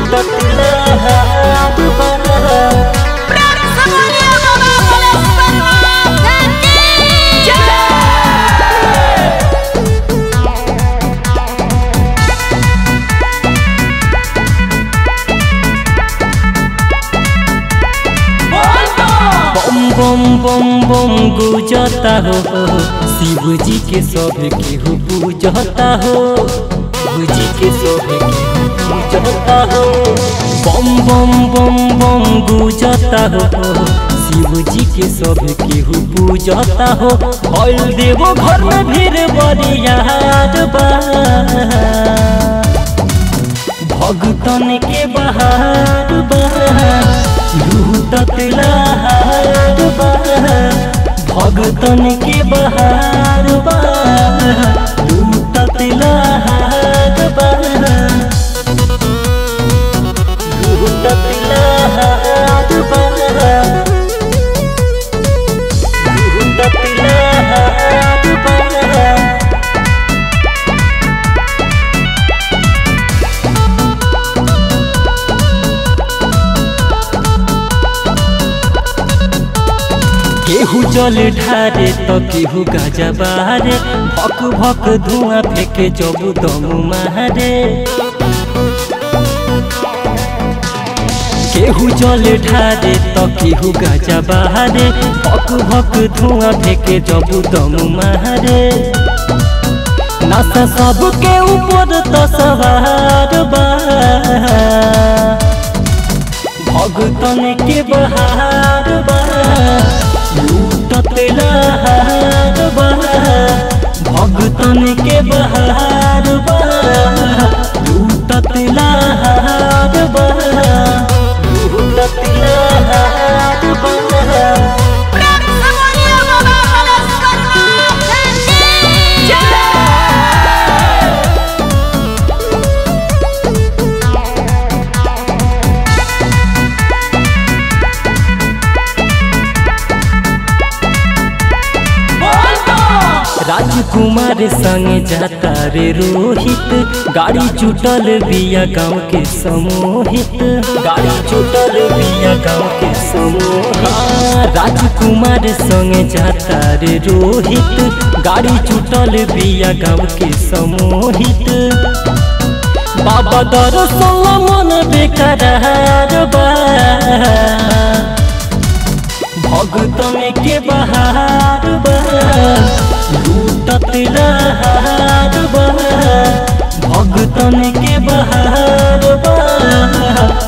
लूटत लहार बा प्रेम से बोलिए बाबा बलेश्वरनाथ की जय बम बम बम बम गुजता हो शिव जी के सब केहू पूजता हो शिव जी के सब केहू पूजता हो बम बम बम बम गुजता हो शिव जी के सब केहू पूजता हो भइल देवो घर में भीड़ बरियार बा भगतन के बहार बा लूटत लहार बा भगतन के बहार बा लूटत लहार बा लूटत लहार बा लूटत लहार बा केहू जल ढारे तो केहू गाजा बारे भक भक धुआं फेंके जबू दमू मारे केहू जल ढारे तो केहू गाजा बारे भक भक धुआं फेंके जबू दमू मारे नशा सबके ऊपर तो सवार बा भगतन के बहार बा लूटत लहार बा भगतन के बहार बा लूटत लहार बा लूटत लहार बा प्रेम से बोलिए बाबा बलेश्वरनाथ की जय राजकुमार संग जाता रे रोहित गाड़ी जुटल बिया गाँव के समोहित गाड़ी जुटल बिया गाँव के समूह हाँ, राजकुमार संग जाता रे रोहित गाड़ी जुटल बिया गाँव के समोहित बाबा दरअसल मन बेकरार बा भगतन के बहार बा लूटत लहार बा भगतन के बहार बा